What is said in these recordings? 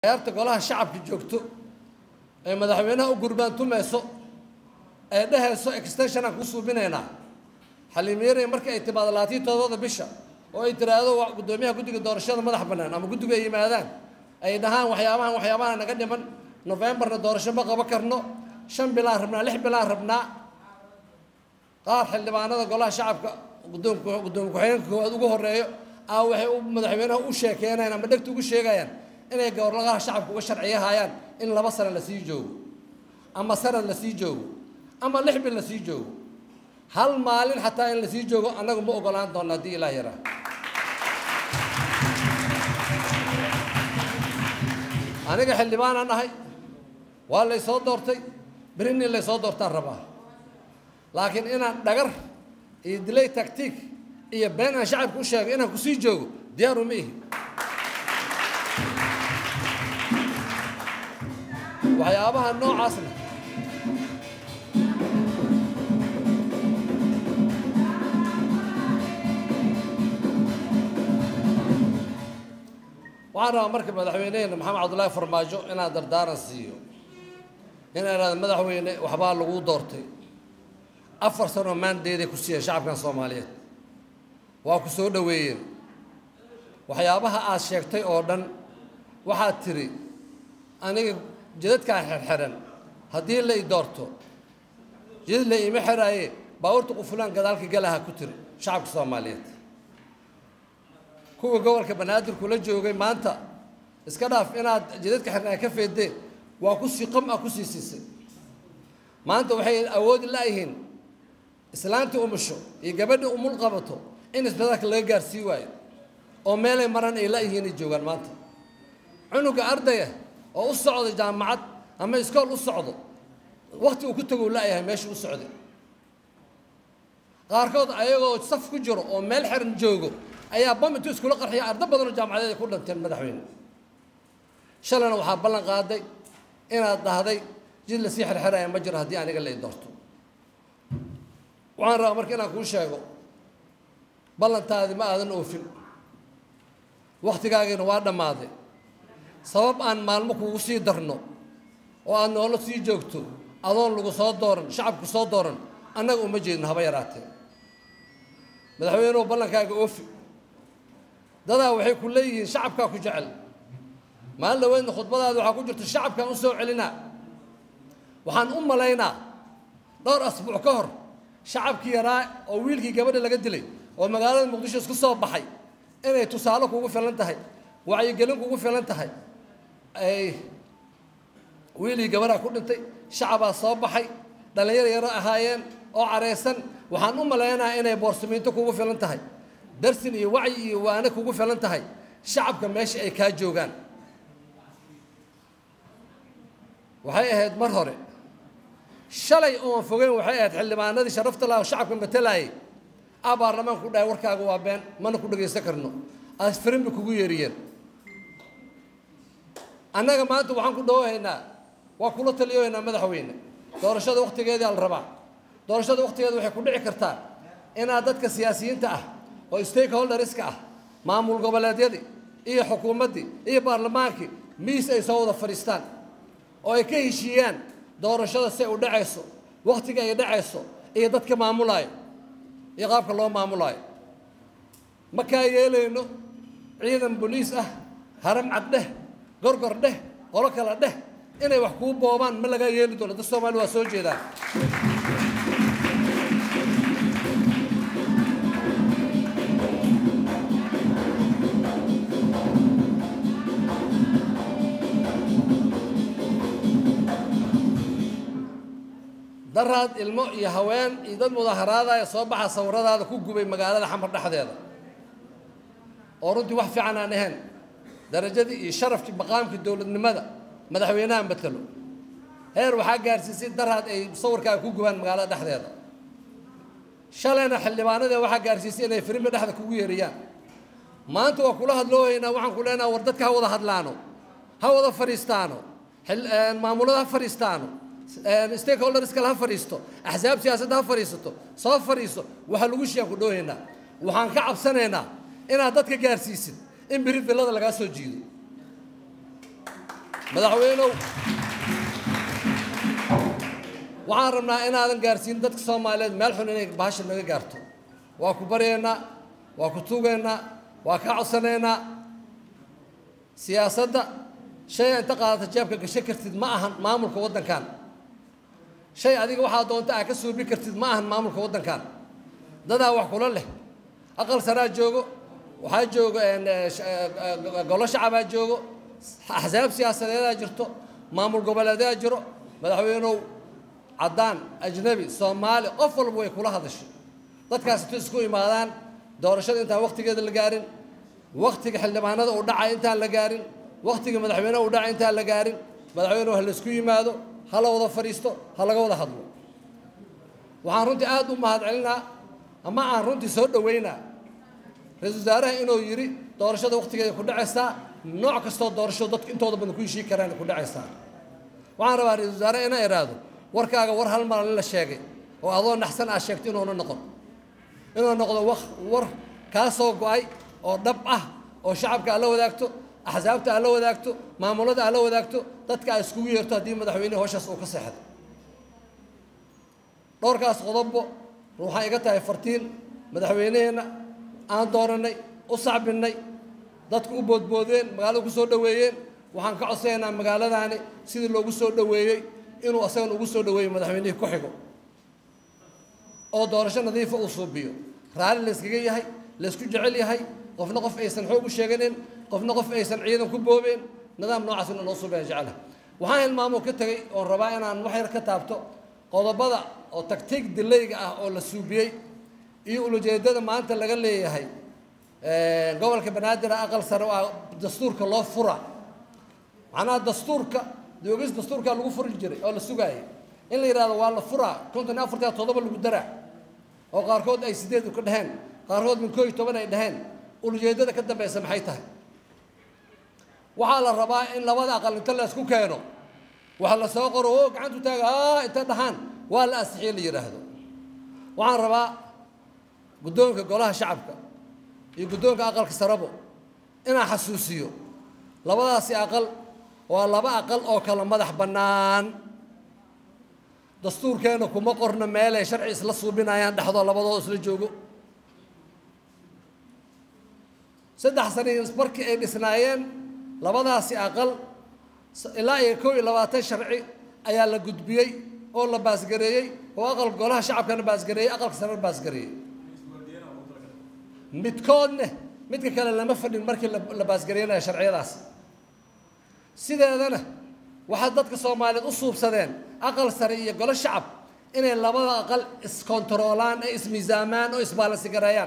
ciyaarta golaha shacabka joogto ee madaxweynaha u gurbaan tumayso ee dhehayso extension aan ku suubinaynaa xaliimiyaray marka ay timaado labaatiyo todobada bisha oo ay tiraahdo guddoomiyaha guddiga doorashada madax bannaan ama guddiga ay yimaadaan ay dhahaan waxyaabahan waxyaabaha naga dhiman nofembarna doorasho ma qabo karno shan bilaan rabnaa lix bilaan rabnaa qaar xildhibaanada golaha shacabka guddoomka guddoomiye ku-xigeenka koowaad ugu horeeyo aa waxay u madaxweynaha u sheekeynayaan ama dhegta ugu sheegayaan inay goboladaha shacabka uga sharciyahayaan in laba sano lasii joogo ama sanad lasii joogo ama lix bil lasii joogo hal maalin xataa in lasii joogo annagu ma ogolaan doona haddii ilaah yaraa aniga xildhibaanaan ahay waa lay soo doortay berinin lay soo doortaan rabaa laakiin inaan dhagar iyo dilay tactiik iyo been aan shacabka u sheego inaan kusii joogo diyaaru ma ihi waxyaabaha noocaasna waxaan rabaa marka madaxweyneheena maxamed cabdullaahi farmaajo inaan dardaaran siiyo inaan ihahdo madaxweyne waxbaa lagu doortay afar sanoo maandeeday ku siiyeen shacabkan soomaaliyeed waa ku soo dhoweeyeen waxyaabaha aad sheegtay oo dhan waxaad tidhi aniga jidadkaa xerxeran haddii la i doorto jidad la iima xeraaye baabuurta qufulaan gadaalka galaha ku tiri shacabka soomaaliyeed kuwa gobolka banaadir kula joogay maanta iska dhaaf inaad jidadka xirnaa ka feedeen waa ku sii qam ah ku sii siisay maanta waxay awoodi la'yihiin islaantii umusho iyo gabadhii umul qabato in isbitaalka laga gaarsii waayo oo meelay maran ay la'yihiin ay joogaan maanta cunuga ardaya oo u socda jaamacad ama iskool u socdo wakti uu ku tago la'yahay meesha u socday qaarkood ayagoo saf ku jiro oo meel xiran joogo ayaa bam intuu iskula qarxiya ardo badanoo jaamacadeed ay ku dhanteen madaxweyne shalayna waxaa ballan qaaday inaad dhahday jid lasii xirxiraya ma jiro haddii aniga la i doorto waxaan rabaa marka inaan kuu sheego ballantaadi ma aadan oofin wakhtigaagiina waa dhammaaday sabab aan maalmo kugu sii darno oo aad noolo sii joogto adoon lagu soo dooran shacabku soo dooran annaga uma jeedno haba yaraatee madaxweynuhu ballankaaga oofi dadaa waxay ku leeyihiin shacabkaa ku jecel maalin dhaweydna khudbadaada waxaa ku jirta shacabkaan u soo celinaa waxaan u malaynaa dhowr asbuuc ka hor shacabkii yaraa oo wiilkii gabadha laga dilay oo magaalada muqdisho isku soo baxay inay tusaale kugu filan tahay wacyigelin kugu filan tahay ay wiilii gabadhaa ku dhintay shacabaa soo baxay dhallinyaro yaro ahaayeen oo careysan waxaan u malaynayaa inay boorsamiinto kugu filan tahay darsin iyo wacyi iyo waane kugu filan tahay shacabka meesha ay kaa joogaan waxay ahayd mar hore shalay oon fogeyn waxay ahayd xildhibaanadii sharafta laha shacabka matalaayay a baarlamaanku dhahay warkaaga waa been mana ku dhagaysan karno asfirin bay kugu yeeriyeen annaga maanta waxaan ku dhawahaynaa waa kula taliyohaynaa madaxweyne doorashada waktigeedii ala rabaa doorashada waktigeeda waxay ku dhici kartaa inaad dadka siyaasiyiinta ah oo stakeholderska ah maamul goboleedyadii iyo xukuumaddii iyo baarlamaankii miis ay soo wada fadhiistaan oo ay ka heshiiyaan doorashada si ay u dhacayso wakhtiga ay dhacayso iyo dadka maamulaayo iyo qaabka loo maamulaayo ma kaa yeelayno ciidan boliis ah haram cad dheh gorgor dheh qolo kale dheh inay wax kuu boobaan ma lagaa yeeli doono dad soomaali waa soo jeedaan daraad ilmo iyo haween iyo dad mudaharaadaya soo baxa sawiradaada ku gubay magaalada xamar dhexdeeda oo runtii wax fiican aan ahayn darajadii iyo sharafkii maqaamkii dowladnimada madaxweynaha matalo heer waxaa gaarsiisay daraad ay sawirkaaga ku gubaan magaalada dhexdeeda shalayna xildhibaanadee waxaa gaarsiisay inay firimbi dhexda kugu yeeriyaan maanta waa kula hadloohaynaa waxaan ku leenaha war dadka ha wada hadlaano ha wada fadhiistaano maamulada ha fadhiistaano stakeholders kale ha fadhiisto axsaab siyaasadda ha fadhiisato soo fadhiiso waxaa lagu shiyaan ku dhoohaynaa waxaan ka cabsanaynaa inaad dadka gaarsiisid in biri villada lagaa soo jiido madaxweynow waxaan rabnaa inaadan gaarsiin dadka soomaaliyeed meel xun inay bahasha naga gaarto waa ku baryaynaa waa ku tuugaynaa waa ka codsanaynaa siyaasadda shay inta qaadata jeebka gasho kartid ma ahan maamulka waddankan shay adiga waxaa doonta aa ka suubi kartid ma ahan maamulka waddankan dadaa wax kula leh aqal saraa joogo waxaa joogo golo shacabaa joogo axsaab siyaasadeedaa jirto maamul goboleedaa jiro madaxweynow caddaan ajnabi soomaali qof walba way kula hadashay dadkaas intu isku imaadaan doorashada intaan wakhtigeeda la gaarin wakhtiga xildhibaanada uu dhacay intaan la gaarin wakhtiga madaxweyneha uu dhacay intaan la gaarin madaxweynuhu ha laysku yimaado ha la wada fadhiisto ha laga wada hadlo waxaan runtii aad u mahad celinaa ama aan runtii soo dhoweynaa ra-isul wasaaraha inuu yidhi doorashada wakhtigeeda ku dhacaysaa nooc kastoo doorasho dadku intooda badan ku heshii karaan ku dhacaysaa waxaan rabaa ra-isul wasaare inaa iraahdo warkaaga war hal maran la sheegay oo adoo naxsan aad sheegto inuuna noqon inuu noqdo war kaa soo go-ay oo dhab ah oo shacabka aad la wadaagto axsaabta aad la wadaagto maamulada aad la wadaagto dadka aad iskugu yeerto haddii madaxweynehi howshaas uu ka seexdo dhowrkaas qodobbo waxay iga tahay fartiin madaxweyneheenna aan doorannay u sacbinnay dadku u boodboodeen magaalada ku soo dhoweeyeen waxaan ka codsanaynaa magaaladaani sidii loogu soo dhoweeyey inuu asagan ugu soo dhoweeyo madaxweynihii ku xigo oo doorasho nadiifa uu suubiyo raalli layskaga yahay laysku jecel yahay qofna qof aysan xoog u sheeganin qofna qof aysan ciidan ku boobeen nidaam noocaas ina loo suubaya jecela waxaan hilmaamoo ka tegey oon rabaa inaan wax yar ka taabto qodobada oo tagtiig dilayga ah oo la suubiyey iyo ulajeedada maanta laga leeyahay gobolka banaadir aqal sare waa dastuurka loo fura macnaha dastuurka doogis dastuurkaa lagu furi jiray oo la sugaayay in la yidhahdo waa la furaa konton iyo afartan toddoba lagu daraa oo qaarkood ay sideed ka dhaheen qaarkood min koo iyo toban ay dhaheen ulajeedada ka dambaysa maxay tahay waxaa la rabaa in labada aqal inta la isku keeno waxa la soo qoro oo gacantu taaga aa inta dhahaan waa la asixiye la yidhaahdo waxaan rabaa guddoonka golaha shacabka iyo guddoonka aqalka sarabo inaan xasuusiyo labadaasi aqal waa laba aqal oo kala madax bannaan dastuurkeenna kuma qorno meelay sharci isla suubinayaan dhexdoo labadoo isla joogo saddex sanii markii ay dhisnaayeen labadaasi aqal ilaa iyo kow iyo labaatan sharci ayaa la gudbiyey oo la baasgareeyey oo aqal golaha shacabkana baasgareeyey aqalka sarena baasgareeyey midkoodne midka kale lama fadhin markii la baasgareynayo sharciyadaas sideedana waxaa dadka soomaaliyeed u suubsadeen aqal sare iyo golo shacab inay labada aqal iskontaroolaan ee ismiisaamaan oo isbaalansigareeyaan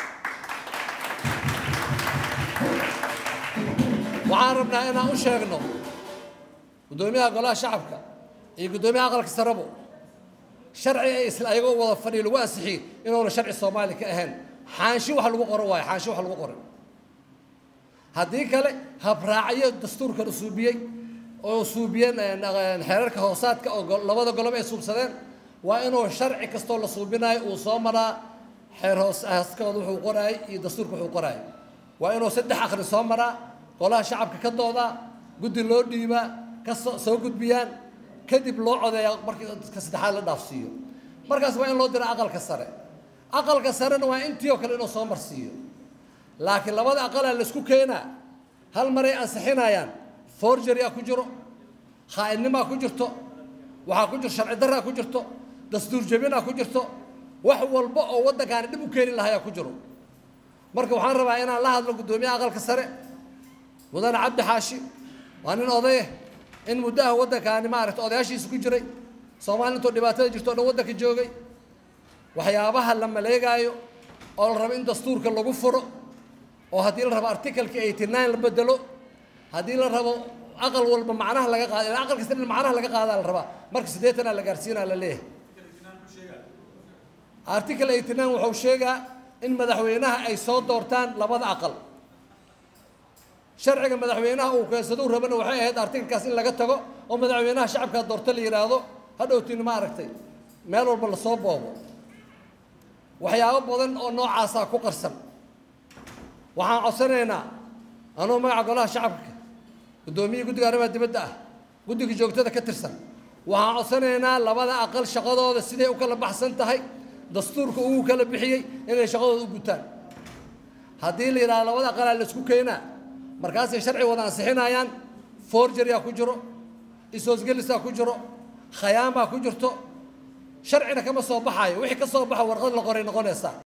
waxaan rabnaa inaan u sheegno guddoomiyaha golaha shacabka iyo guddoomiyaha aqalka sarebo sharci ay isla ayagoo wada fadhiyo lagu ansixiyey inuuna sharci soomaali ka ahayn xaanshi wax lagu qoro waayo xaanshi wax lagu qoray haddii kale habraacyo dastuurkan suubiyey oo suubiyeen xeerarka hoosaadka oo labada golob ay suubsadeen waa inuu sharci kastoo la suubinayo uu soo maraa xeer hooskooda wuxuu qoraayay iyo dastuurka wuxuu qoraayay waa inuu saddex akhri soo maraa golaha shacabka ka doodaa guddi loo dhiibaa ka soo gudbiyaan kadib loo codeeyaa markii ka saddexaad la dhaafsiiyo markaas waa in loo dira aqalka sare aqalka sarena waa intii oo kale inuu soo marsiiyo laakiin labada aqalaa laysku keenaa hal maray ansixinayaan forgery-a ku jiro khaa'idnimaa ku jirto waxaa ku jiro sharci darraa ku jirto dastuur jebinaa ku jirto wax walba oo waddankaani dhib u keeni lahayaa ku jiro marka waxaan rabaa inaan la hadlo guddoomiyaha aqalka sare mudane cabdi xaashi waa nin odaye in muddaha waddankaani maaragta odayaashiisa ku jiray soomaali intoo dhibaatada jirto o dhan waddanka joogay waxyaabaha la maleegaayo oo la rabo in dastuurka lagu furo oo haddii la rabo articalka eighty nine la bedelo haddii la rabo aqal walba macnaha laga qaada ilaa aqal kasta in macnaha laga qaadaa la rabaa marka siddeetanaa la gaarsiinaa la leeyahay article eighty nine wuxuu sheegaa in madaxweynaha ay soo doortaan labada aqal sharciga madaxweynaha uu keensadou rabana waxay ahayd artikalkaas in laga tago oo madaxweynaha shacabkaa doorto la yidhaahdo hadhowtiin ma aragtay meel walba lasoo boobo waxyaabo badan oo noocaasaa ku qarsan waxaan codsanaynaa anuu magaca golaha shacabka guddoomiyihii guddiga arrimaha dibadda ah guddiga joogtada ka tirsan waxaan codsanaynaa labada aqal shaqadooda siday u kala baxsan tahay dastuurka ugu kala bixiyey inay shaqadooda u gutaan haddii la yidhahdo labada aqalaa la isku keenaa markaasay sharci wada ansixinayaan forgeria ku jiro ishoosgelisaa ku jiro khayaan baa ku jirto sharcina kama soo baxaayo wixii ka soo baxa warqad la qoray noqonaysaa